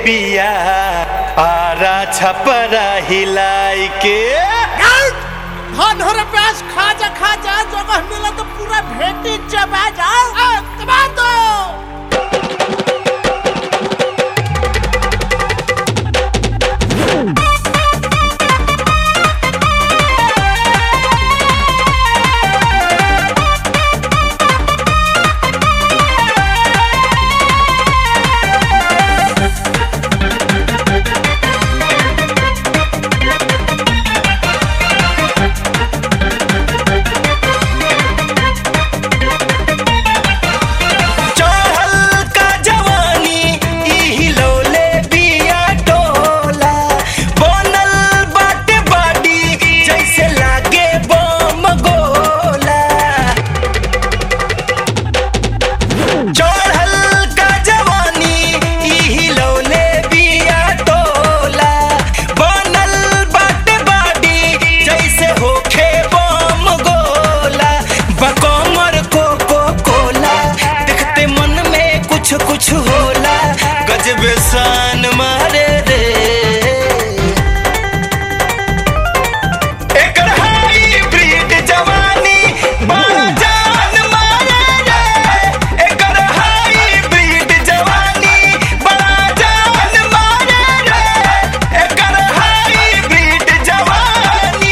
बिया आरा छपरा हिलाई के धन हो रे प्यास खा जा खा जा जगह मिला तो पूरा भेटी चबा जाओ आ, दबा दो चढ़ल का जवानी ई हिलौले बिया टोला बनल बाटे बाडी जैसे लागे बम गोला चढ़ल का जवानी ई हिलौले बिया टोला बनल बाटे बाडी जैसे होखे बम गोला बकमर कोको कोला देखते मन में कुछ कुछ होला गजब शान मारे रे एकर हाइब्रिड जवानी बड़ा जान मारे रे एकर हाइब्रिड जवानी बड़ा जान मारे रे एकर हाइब्रिड जवानी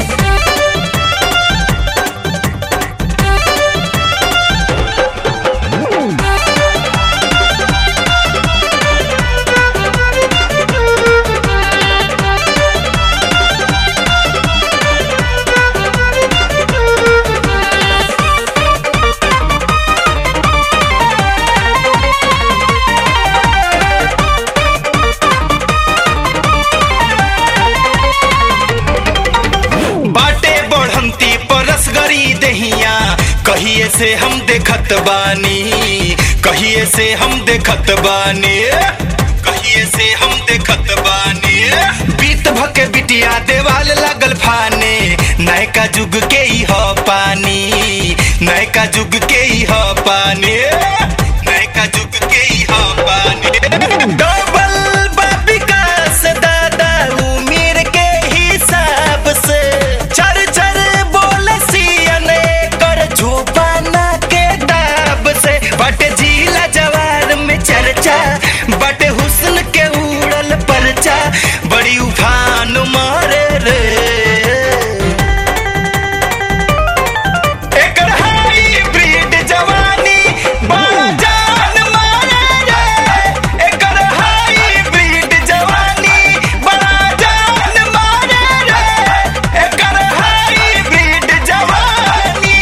बाटे बढ़ंती परस गरी दहिया कहिए से हम देखत बानी कहिए से हम देखत बानी कहिए से हम देखत बानी बीत भके बिटिया देवाल लागल फाने नयका जुग के ही ह पानी नयका जुग के ही ह पानी नयका जुग के ही ह पानी डबल विकास दादा उम्र के हिसाब से चर चर बोले सियने कर झोपाना के दाब से बटे जिला जवार में चर्चा बटे हुस्न के उड़ल परचा बड़ी उफान मारे रे एकर हाइब्रिड जवानी बड़ा जान मारे रे एकर हाइब्रिड जवानी बड़ा जान मारे रे एकर हाइब्रिड जवानी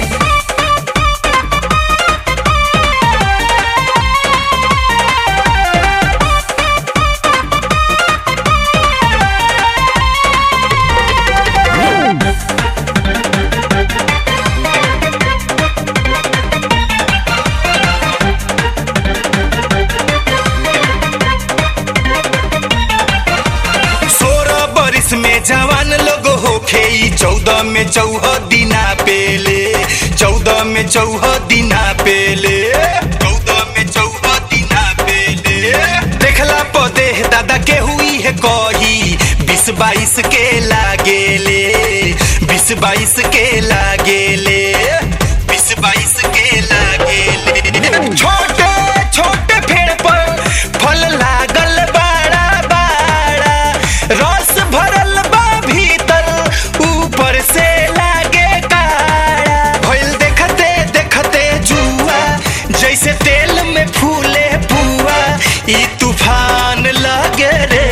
सोलह बरिस में जवान लोग होखे ई चौदह में चौह दिना पेले चौदह में चौह दिना पेले चौदह में चौह दिना पेले देखला पदे दादा के हुई है कही बीस बाईस के लागेले बीस बाईस के लागेले बीस बाईस के लागेले छोटे छोटे पेड़ पर फल लागल बड़ा बड़ा रस भरल बा भीतर ऊपर से लागे काड़ा भइल देखते देखते जुआ जैसे तेल में फूले पुआ ई तूफान लगे रे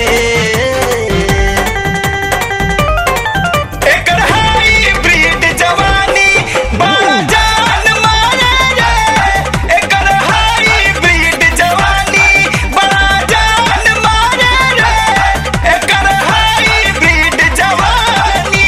एकर हाइब्रिड जवानी बड़ा जान मारे रे एकर हाइब्रिड जवानी बड़ा जान मारे रे एकर हाइब्रिड जवानी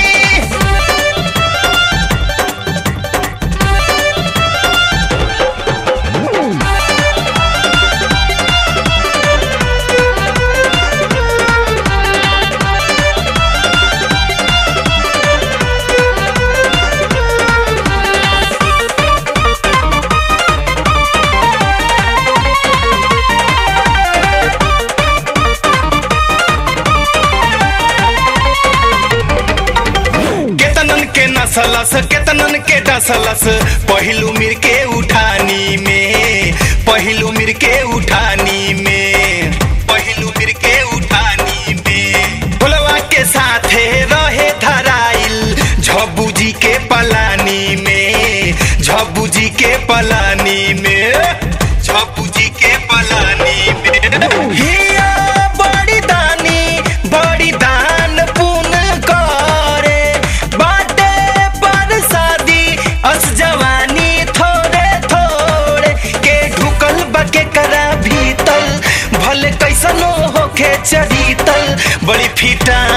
डसलस केतनन के डसलस पहिलू मिर के उठानी में पहिलू मिर के उठानी में पहिलू मिर के उठानी में भोलवा के साथे रहे धराइल झब्बू जी के पलानी में झब्बू जी के पलानी में झब्बू जी के पलानी में हिया बड़ी दानी बड़ी दान पुन करे बाटे पर शादी अस जवानी थोड़े थोड़े के ढुकल बके करा भीतल भले कैसनो होके चढ़ीतल बड़ी फिटा